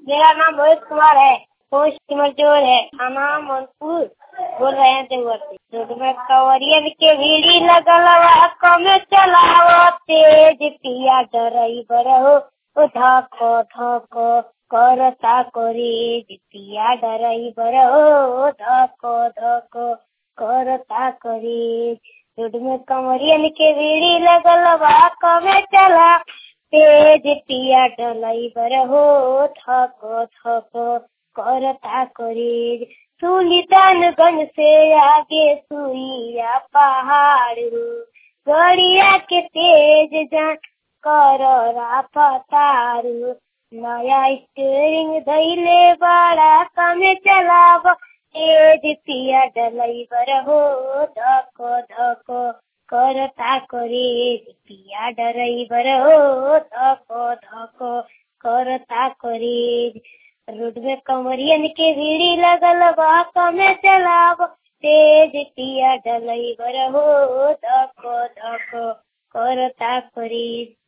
मेरा नाम रोहित कुमार है पोस्ट सिमरजोर है थाना मनपुर बोल रहे हैं देवघर से रोड में कवरियन के भीड़ी लगल बा कमे चलावो तेज पिया ड्राइवर हो ओ धको धको करता करे पिया ड्राइवर हो धको धको करता करे रोड में कमरियन के भीड़ी लगल बा कमे चला तेज पिया ड्राइवर हो थको थको करता करे सुल्तानगंज से आगे सुइया पहाड़ हो गड़िया के तेज जान कर पतार नया स्टेरिंग धैले बड़ा कमे चलाव तेज पिया ड्राइवर हो धको धको करता करे पिया ड्राइवर हो धको धको करता करे रोड में कमरियन के भीड़ी लगल बा कमे चलाव तेज पिया ड्राइवर हो धको धको करता करे